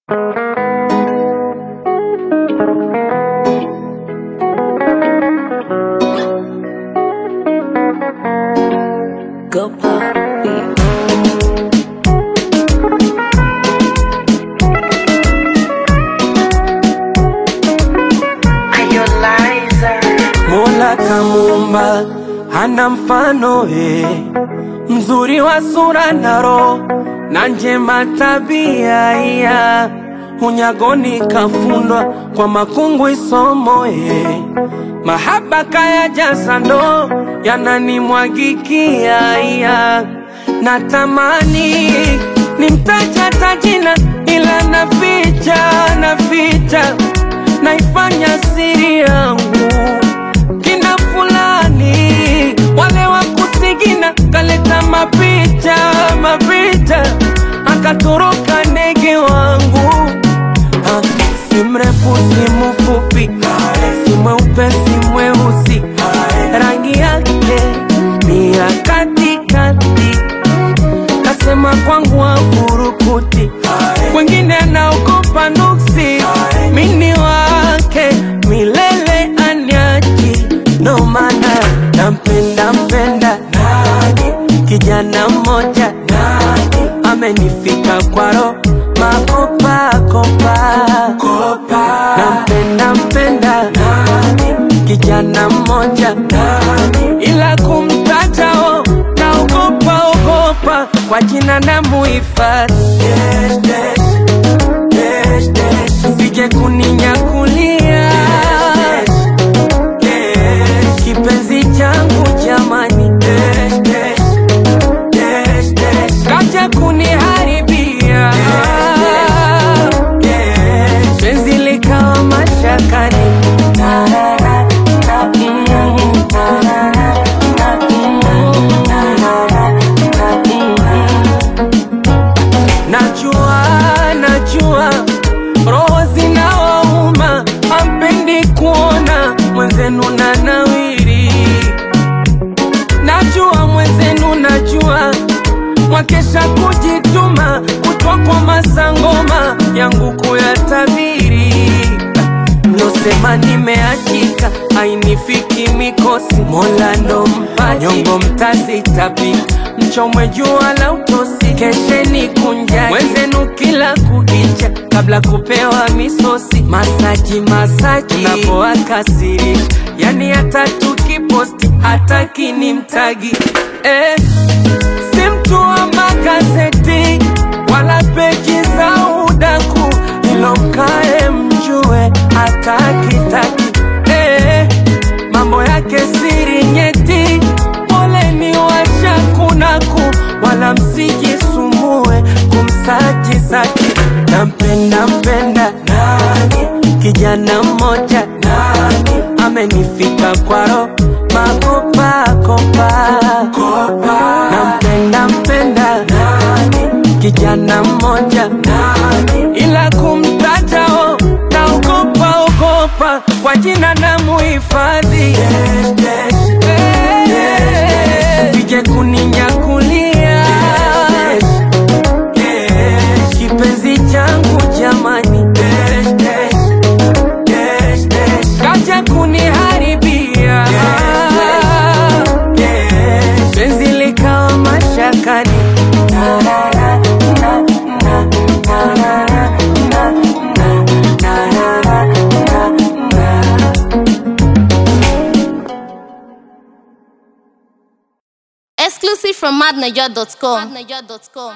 Go pop beat. Mola kamuumba hana mfano eh, mzuri wa sura na roho na njema tabia iya unyagoni kafundwa kwa makungu isomo eh, mahaba kaya jaza ndo yananimwagikia iya natamani nimtaja tajina ila naficha naficha naifanya siri yangu kina fulani wale wa kusigina kaleta mapicha mapicha akatoroka ndege wangu Ah, si mrefu si mfupi si mweupe si mweusi rangi yake ni ya katikati kasema kwangu afurukuti kwengine anaogopa nuksi mini wake milele anyaji ndo maana nampenda mpenda kijana mmoja amenifika kwaro makopakopa nampenda mpenda kijana mmoja ila kumtatao naogopa ogopa kwa jina na muhifadhi sije kuninyakulia kipenzi changu jamani kaja kuniharibia penzi likawa mashakani Najua, najua roho zinawauma, hampendi kuona mwenzenu na nawiri. Najua mwenzenu, najua mwakesha kujituma, kutwa kwa masangoma yangu kuyatabiri. Mlosema nimeachika, hainifiki mikosi, Mola ndo mpaji, nyongo mtazitapika, mchomwe jua la utosi, kesheni kunjani mwenzenu kila kukicha, kabla kupewa misosi, masaji masaji, unapoakasirisha, yani hata tukiposti hataki ni mtagi eh, si mtu wa magazeti wala peji za udaku, ilo mkae mjue hatakitaki eh, mambo yake siri nyeti, poleni washakunaku, wala msijisumbue kumsaji zaki. Nampenda mpenda kijana mmoja amenifika kwaro makopakopa nampenda mpenda kijana mmoja ila kumtatao naogopa ogopa kwa jina na muhifadhi sije kuninyakulia kipenzi changu jamani kaja kuniharibia penzi likawa mashakani Exclusive from madniger.com.